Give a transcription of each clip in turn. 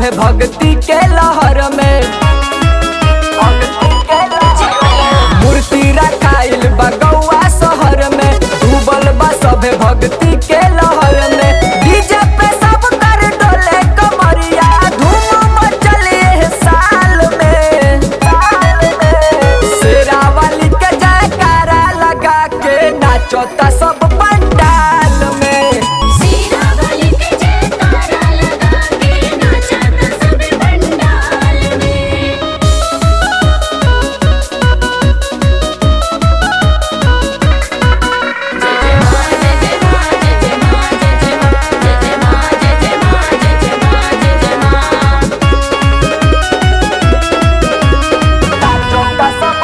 सभे भक्ति के लहर में मूर्ति रखाइल बा गौआ शहर में डूबल बा सभे भक्ति के लहर में डीजे पे सब कर डोले कमरिया धूम मचल एह साल में शेरा वाली के जयकारा लगा के नाचता सब पंडाल में सीरा वाली के जयकारा लगा के नाचा था सब पंडाल में नाचता सब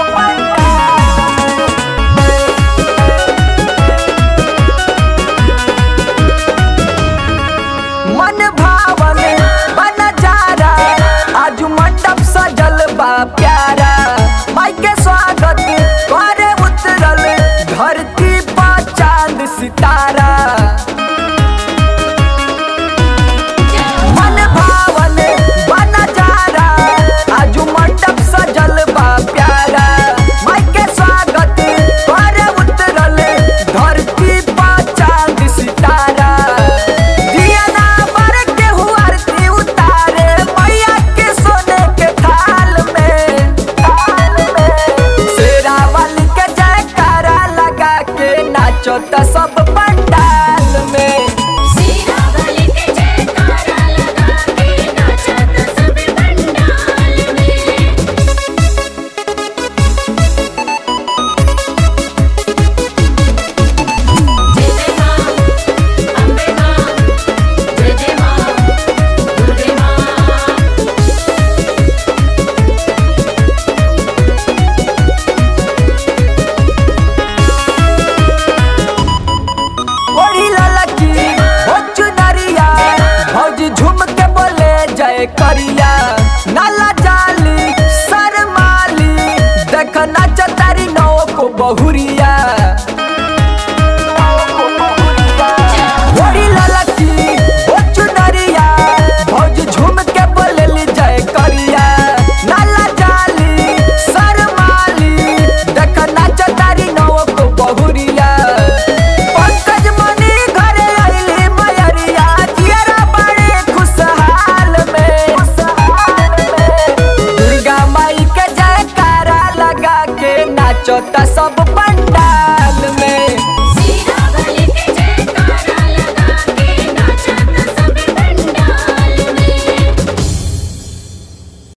पंडाल मन भावन बन जारा आज मंडप सजल बा प्यारा माई के स्वागत करे उतरल धरती पर चांद सितारा मन भावन बन जारा आज मंडप सजल बा प्यारा माई के स्वागत करे उतरल धरती पर चांद सितारा दिया ना बर के हुआ आरती उतारे मैया के सोने के थाल में थाल में शेरा वाली के जयकारा लगा के नाचो त सब पंडाल में सीरा वाली के जयकारा लगा के नाचा था सब पंडाल में जय जय मां अम्बे मां जय जय मां दुर्गे मां ओढ़ी ललकी हो चुनरिया भौजी झूम के बोले जय करिया नाला जाली शर्माली देख नाच तारी नौ को बहुरिया